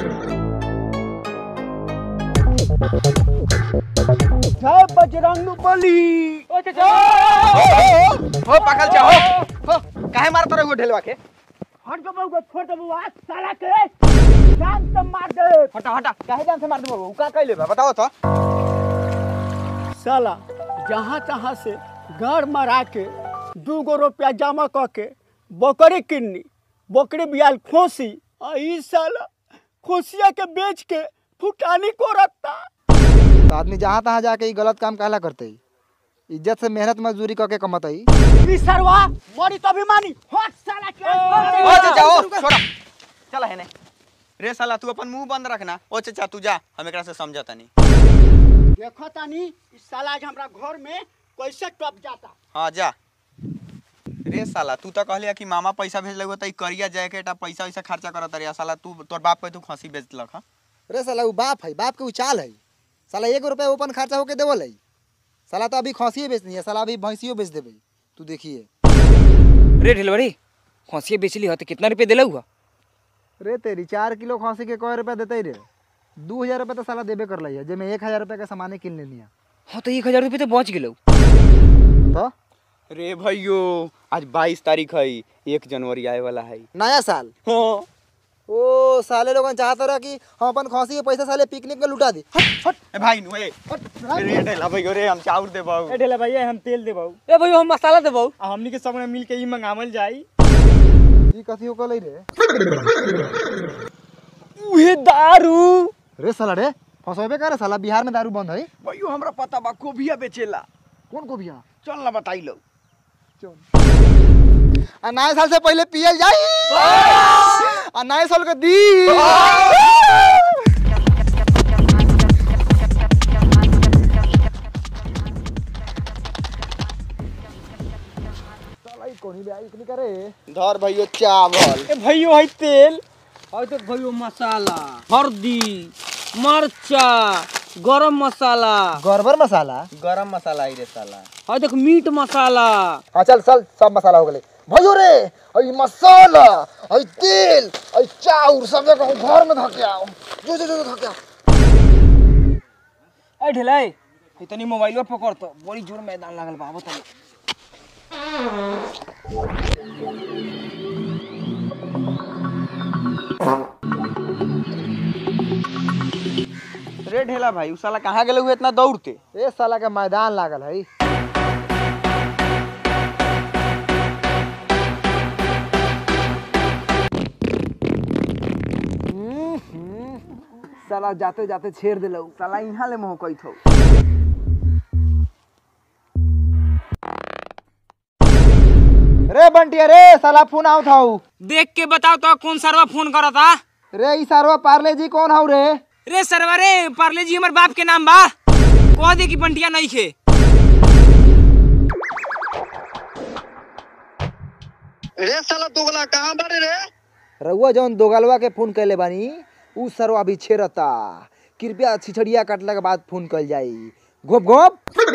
जय बजरंग बली हो पाकल जा हो हो काहे मारत रहे हो ढेलवा के हट गो बउआ छोड़ दे बउआ साला के जान से मार दे हटा हटा काहे जान से मार दे उ का कहले बा बताओ तो साला जहाँ तहाँ से घर मरा के दू गो रुपया जमा क के बकरी किन्नी बकरी बियाल खोसी आ ई साला खोसिया के बेच के फुटानी को रखता तो आदमी जहाँ तहाँ जाके ई गलत काम काला करते इज्जत से मेहनत मजदूरी करके कमाते ई सरवा मरी तो अभिमानी हट साला के ओ चाचा ओ छोड़ा चला है ने रे साला तू अपन मुंह बंद रखना ओ चाचा तू जा हम एकरा से समझता नहीं देखो तानी ई साला आज हमरा घर में कैसे टप जाता हां जा रे साला तू तो कहलिया कि मामा पैसा भेज लगो त ई करिया जैकेट आ पैसा वैसा खर्चा करत रे साला तू तोर बाप पे तू खसी बेचलक हां अरे साला वो बाप है बाप के उचाल है साला एक रुपया ओपन खर्चा होके देवल है साला तो अभी खसिए बेचनी है साला अभी भैंसियो बेच देवे तू देखिए रे ढिलवरी खसिया बेचली हो तो कितना रुपये दिला हुआ रे तेरी चार किलो खसी के कौ रुपया देते रे दू हजार रुपया तो साला देबे कर है जेमे एक हजार रुपया का सामाने किन लेनी है हाँ तो एक हजार रुपये तो बच गेलो तो रे भैयो आज 22 तारीख है एक जनवरी आए वाला है नया साल हां ओ साले लोगन चाहता रहा कि हम अपन खसी के पैसा साले पिकनिक में लुटा दी हट हट ए भाई नु ए रे ढेला भैयो रे हम चाउर दे बाऊ ए ढेला भैया हम तेल देबौ ए भाई हम मसाला देबो आ हमनी के सब में मिल के ई मंगावल जाई ई कथी हो कलई रे उहे दारू रे साला रे फसोबे करे साला बिहार में दारू बंद है भैयो हमरा पता बा कोबिया बेचेला कौन को बिया चल ना बताई लो आ नए साल से पहले पियल जाई आ नए साल के दी साला ई कोनी बे आई इतनी करे धर भैयो चावल ए भैयो है तेल और तो भाई मसाला हल्दी मरचा गरम मसाला गड़बड़ मसाला गरम मसाला आई रे साला और देख मीट मसाला हाँ चल चल सब मसाला हो गए भयो रे आई मसाला आई तेल आई चाउर सब जगह घर में धके आओ जो जो जो धके आओ ए ढिलाई इतनी मोबाइल पकड़ तो बड़ी जोर मैदान लागल बा बता रे ढेला भाई उ साला कहाँ गेले हुए इतना दौड़ते ए साला के मैदान लागल है साला जाते जाते छेड़ दिलौ साला यहाँ ले मोह कई थो रे बंटिया रे साला फोन आओ था देख के बताओ तो कौन सरवा फोन करा था रे ई सारवा पार्ले जी कौन हाउ रे रे सरवा रे पार्ले जी हमारे बाप के नाम बा कह दे कि बंटिया नहीं खे रे साला दोगला कहाँ बारे रे रउआ जौन दोगलवा के फोन कैले बानी उ सरवा अभी छेड़ता कृपया छिछड़िया काटला के बाद फोन कल जाई घोप घोप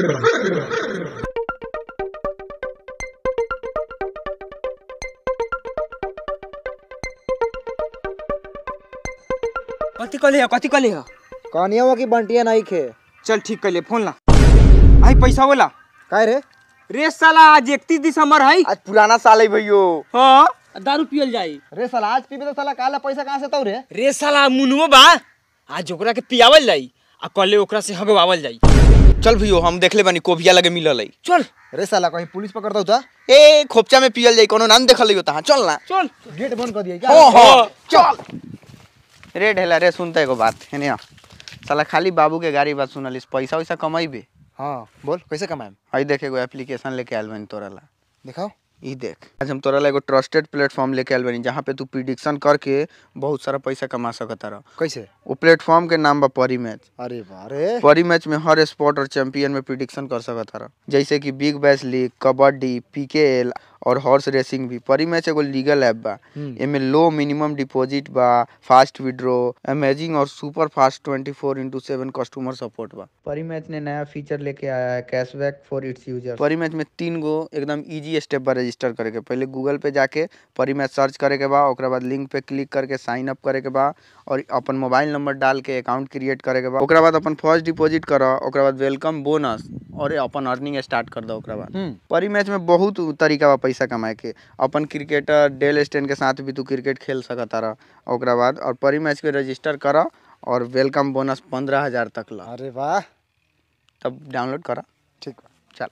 कथी कहले हो कथी कहले हो कहानिया की बंटिया नहीं खे चल ठीक कर ले फोन ला आई पैसा बोला काय रे रे साला आज इकतीस दिसंबर है आज पुराना साल है भैयो हाँ दारू पियल जाई रे साला आज पीबे तो साला काला पैसा कहाँ से तौ रे रे साला मुनुओ बा आज ओकरा के पियावल जाई आ कल ओकरा से हगवावल जाई चल भैयो हम देखले बानी कोबिया लगे मिलल है चल रे साला कहीं पुलिस पकड़ दो ता ए खोपचा में पियल जाई कोनो नाम देखल लियो तहां चल ना चल गेट बंद कर दिया क्या हो हो चल रे ढेला रे सुनता एगो बात है ना साला खाली बाबू के गाड़ी बात सुनलिस पैसा वैसा कमाइबे हाँ बोल कैसे कमाएम हई देख एगो एप्लीकेशन लेके आयल बानी तोरा ला दिखाओ ई देख आज हम तोरा ला एगो ट्रस्टेड प्लेटफॉर्म लेके आयल बानी जहाँ पे तू प्रिडिक्शन करके बहुत सारा पैसा कमा सकता रह कैसे वो प्लेटफॉर्म के नाम बा परी मैच अरे वाह रे परी मैच में हर स्पोर्ट और चैंपियन में प्रिडिक्शन कर सकता रह जैसे कि big bash league kabaddi PKL और हॉर्स रेसिंग भी परी मैच एगो लीगल ऐप बा एमे लो मिनिमम डिपॉजिट बा फास्ट विड्रॉ अमेजिंग और super fast 24 four into seven customer support बा परी मैच ने नया फीचर लेके आया है cashback for its user Parimatch में तीन गो एकदम इजी स्टेप बा रजिस्टर करे के पहले गूगल पे जाके परी मैच सर्च करे के बा ओकरा बाद लिंक पे क्लिक करके साइन अप करे के बा और अपन मोबाइल नंबर डाल के अकाउंट क्रिएट करे के बा ओकरा बाद अपन फर्स्ट डिपॉजिट कर ओकरा बाद वेलकम बोनस और अपन अर्निंग स्टार्ट कर दो ओकरा बाद परी मैच में बहुत तरीका बा पैसा कमाए के अपन क्रिकेटर डेल स्टेन के साथ भी तू क्रिकेट खेल सकता रह ओकरा बाद और परी मैच के रजिस्टर कर और वेलकम बोनस पंद्रह हजार तक ला अरे वाह तब डाउनलोड करा ठीक चल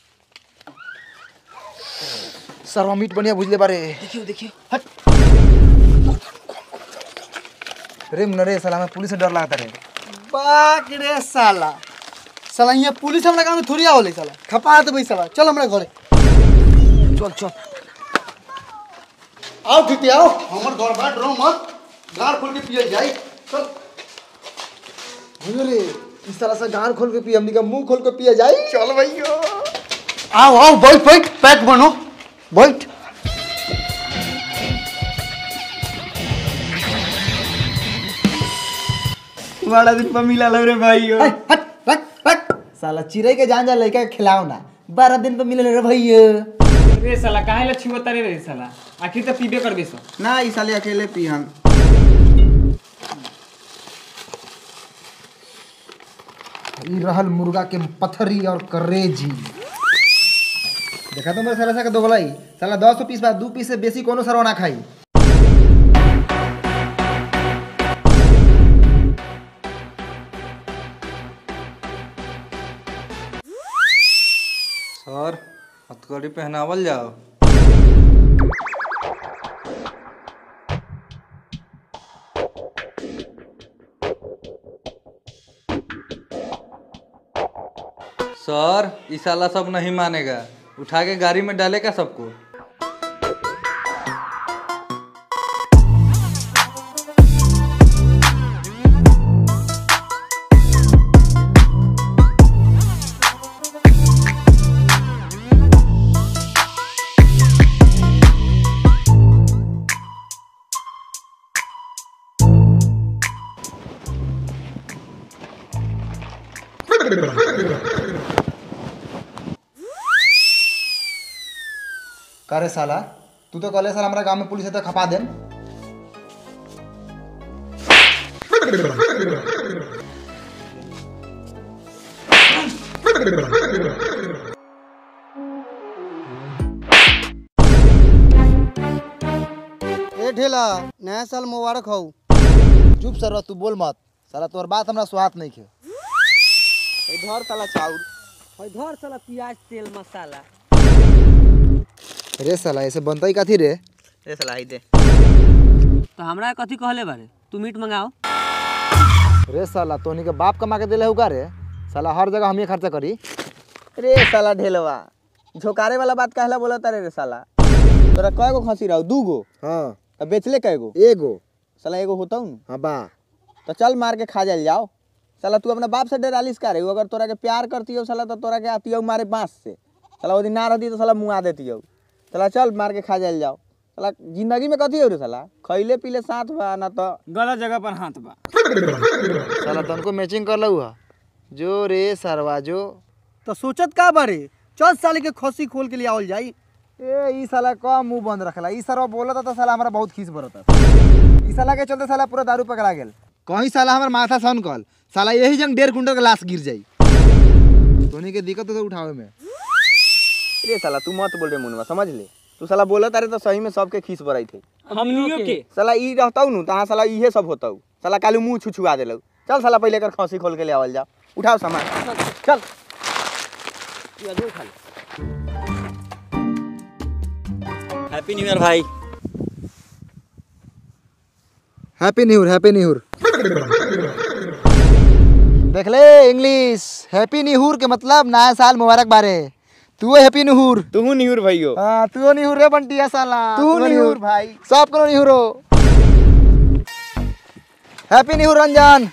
सरवा मीट बढ़िया बुझले बारे देखियो देखियो रे मुन्ना रे साला में पुलिस से डर लगता रे बाक रे साला साला यहाँ पुलिस हमरा गाँव में थोड़ी आवले साला खपा देबै साला चल हमरा घरे चल चल आओ ठीक आओ हमर घर बा डरो मत गाड़ खोल के पियल जाई चल भैया रे इस तरह से गान खोल के पी हमनी का मुंह खोल के पिया जाई चल भैया आओ आओ बैठ बैठ पैक बनो बैठ बड़ा दिन पर मिला लग रे भाइयो हट हट रख रख साला चिड़ै के जान जा लड़का के खिलाओ ना बारह दिन पे मिले रे भैया रे साला काहे ला छुआ तारे रे साला आखिर तो पीबे करबे सो ना ई साले अकेले पीहन ई रहल मुर्गा के पथरी और करेजी देखा तो मेरे साला सा के दोगलाई साला दस पीस बा दू पीस से बेसी कोनो सरवा ना खाई सर हथकड़ी पहनावल जाओ सर ई साला सब नहीं मानेगा उठा के गाड़ी में डालेगा सबको करे साला तू तो कहले साला हमारा गांव में पुलिस है तो खपा देम ए ढेला नया साल मुबारक हो चुप सर तू बोल मत साला तोर बात हमरा स्वाद नहीं खे घर साला चाउर धर साला प्याज तेल मसाला रे साला ऐसे बनता ही कथी रे ए साला आई दे तो हमरा कथी कहले बारे तू मीट मंगाओ रे साला तोनी के बाप कमा के देले हुका रे साला हर जगह हमें खर्चा करी रे साला ढेलवा झोकारे वाला बात कहला बोला तारे रे साला तोरा कय गो खसी रहो दू गो हाँ अब बेचले कय गो एगो साला एगो होता हूँ हाँ बा तो चल मार के खा जाल जाओ साला तू अपना बाप से डरालिस का रे अगर तोरा के प्यार करती हो साला तो तोरा के आती हो मारे बांस से साला वो दिन ना रहती तो साला मुँह आ देती हो साला चल मार के खा जाल जाओ साला जिंदगी में कथी हो रे साला खैले पीले साथ बा ना तो गलत जगह पर हाथ बा साला तनको मैचिंग कर लऊ हा जो रे सरवा जो तो सोचत का बारे चल साले के खसी खोल के लिए आवल जाई ए ई साला का मुंह बंद रखला ई सरवा बोलता तो साला हमरा बहुत खीस बरता ई साला के चलते साला पूरा दारू पकड़ा गेल कहीं साला हमर माथा सन कल साला यही जंग डेढ़ कुंटल का लाश गिर जाई तोनी के दिक्कत तो उठावे में रे साला तू मत बोल रे मुनवा समझ ले तू साला बोला तारे तो सही में सबके खीस बराई थे हमनियो के साला ई रहता हूँ तहाँ साला इहे सब होता हूँ साला कालू मुँह छुछुआ दिलौ चल साला पहले कर खसी खोल के ले आवल जा उठाओ सामान चल हैप्पी न्यू ईयर भाई happy new year happy new year देख ले इंग्लिश हैप्पी न्यू ईयर के मतलब नया साल मुबारक बारे तू हैप्पी न्यू ईयर तू निहुर भैयो हाँ तू न्यू ईयर रे बंटिया साला तू निहुर भाई सब करो न्यू ईयर हो हैप्पी न्यू ईयर रंजन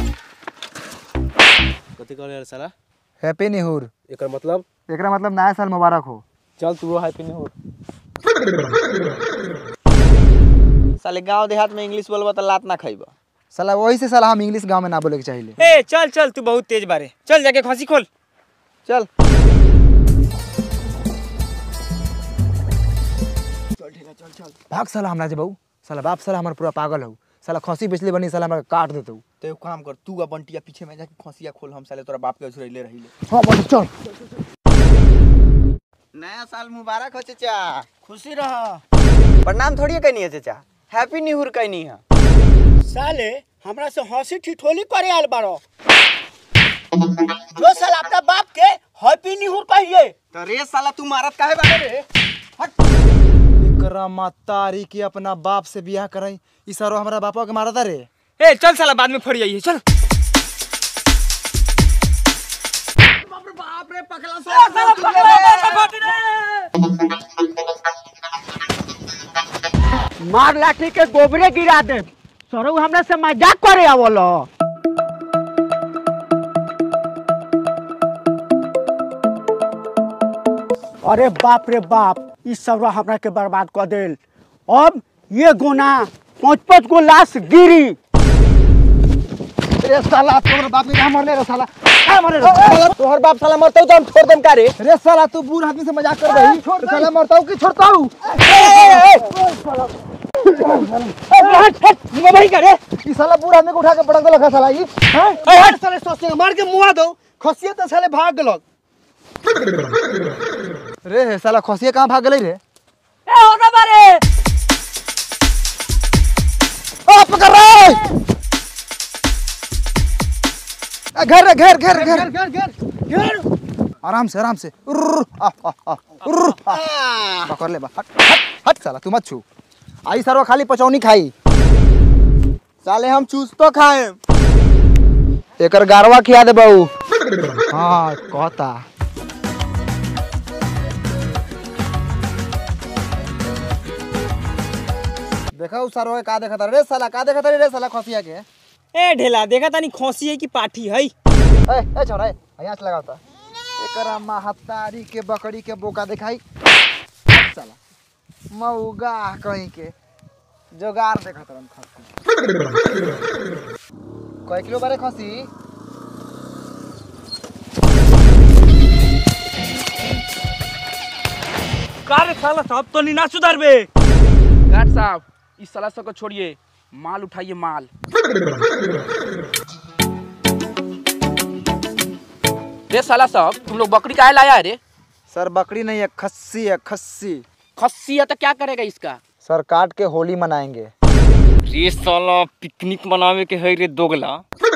कथी कहले यार साला हैप्पी न्यू ईयर एकर मतलब एकरा मतलब नया साल मुबारक हो चल तू हैप्पी न्यू ईयर साले गांव देहात में इंग्लिश बोलबा तो लात ना खाइबा साला वही से साला हम इंग्लिश गांव में ना बोले के चाहिए ए चल चल तू बहुत तेज बारे चल जाके खसी खोल चल भाग साला हमरा जे बहू साला बाप साला हमार पूरा पागल हो साला खसी बेचले बनी साला हमरा काट देतौ तो एगो काम कर तू आ बंटिया पीछे में जाके खसिया खोल हम साले तोरा बाप के झुरैले रहिले हाँ बोल चल नया साल मुबारक हो चाचा खुशी रह प्रणाम थोड़ी कहनी है चाचा हैप्पी न्यू ईयर कहनी है साले हमरा से हंसी ठिठोली करे आयल बारो जो साल अपना बाप के हैप्पी न्यू ईयर कहिए तो रे साला तू मारत काहे बारे रे एकरा मातारी के अपना बाप से बियाह करई ई सारो हमरा बापा के मारता रे ए चल साला बाद में फड़ जाइए चल मार लाठी के गोबरे गिरा दे सरऊ हमरा से मजाक करे आवलो अरे बाप रे बाप ई सब हमरा के बर्बाद कर देल अब ये गोना पाँच पाँच गो लाश गिरी रे साला तोहर बाप के कहां मरले रे साला कहां मरले रे तोहर बाप साला मरतौ तो हम छोड़ देम का रे रे साला तू बूढ़ आदमी से मजाक कर रही छोड़ साला मरताऊ कि छोड़ताऊ भाई करे ई साला बूढ़ आदमी को उठा के पटक देलक है साला ई हैं साले सोचते मार के मुआ दो खसिया तो साले भाग गेलक रे साला खसिया कहां भाग गेलै रे ए होना बारे आ पकड़ रे आ, घेर रे घेर घेर घेर घेर घेर घेर आराम से आराम से उर्र, आ, आ, आ, उर्र, आ। पकड़ ले बा हट हट हट साला तू मत छू आई सरवा खाली पचौनी खाई साले हम चूस तो खाए एकर गारवा खिया दे बहू हाँ कहता देखा उ सरवा का देखा रे साला का देखा रे साला खसिया के ए ढेला देखा तानी खोसी है कि पाठी है ए ए छोरा ए यहाँ से लगाता एकरा महतारी के बकरी के बोका दिखाई साला मऊगा कहीं के जोगार देखा तरन खसी कय किलो बारे खसी का रे साला सब तो नहीं ना सुधरबे गार्ड साहब इस साला सब को छोड़िए माल उठाइए माल रे साला साहब तुम लोग बकरी काहे लाया है रे सर बकरी नहीं है खस्सी है खस्सी खस्सी है तो क्या करेगा इसका सर काट के होली मनाएंगे रे साला पिकनिक मनावे के है रे दोगला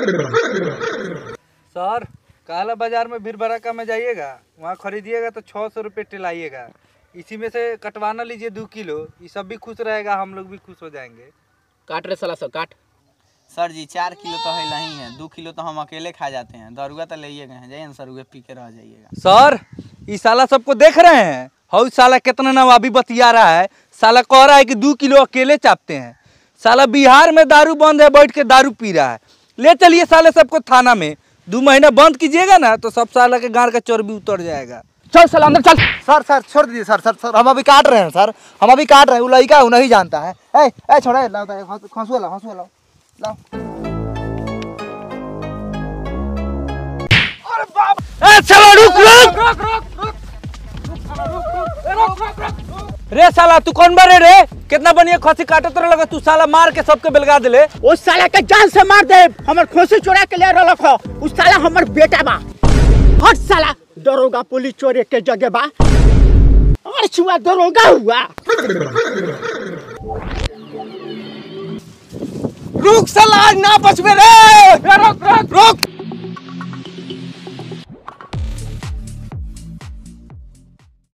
सर काला बाजार में भीड़ भड़का में जाइएगा वहाँ खरीदिएगा तो छः सौ रुपये टिलाइएगा इसी में से कटवाना लीजिए दो किलो ये सब भी खुश रहेगा हम लोग भी खुश हो जाएंगे काट रे साला सब काट सर जी चार किलो तो है नहीं है दो किलो तो हम अकेले खा जाते हैं दरुआ तो ले गए हैं जाइए ना सर उगे पी के रह जाइएगा सर ये साला सबको देख रहे हैं हाउ साला कितना नवाबी बतिया रहा है साला कह रहा है कि दो किलो अकेले चापते हैं साला बिहार में दारू बंद है बैठ के दारू पी रहा है ले चलिए साले सबको थाना में दो महीना बंद कीजिएगा ना तो सब साला के गाड़ का चर्बी उतर जाएगा चल साला अंदर चल सर सर छोड़ दीजिए सर सर सर हम अभी काट रहे हैं सर हम अभी काट रहे हैं वो लड़का है वो नहीं जानता है ए ए छोड़ा ए, लाओ लाओ हंसुआ लाओ हंसुआ लाओ लाओ ए, चलो रुक रुक रे साला तू कौन बारे रे कितना बढ़िया खसी काटत रह लगा तू साला मार के सबके बेलगा दिले उस साला के जान से मार दे हमर खोसी चोरा के ले रलख हो उस साला हमर बेटा बा हट साला दरोगा पुलिस चोरे के जगह बा और छुआ दरोगा हुआ रुक साला आज ना बचबे रे रुक रुक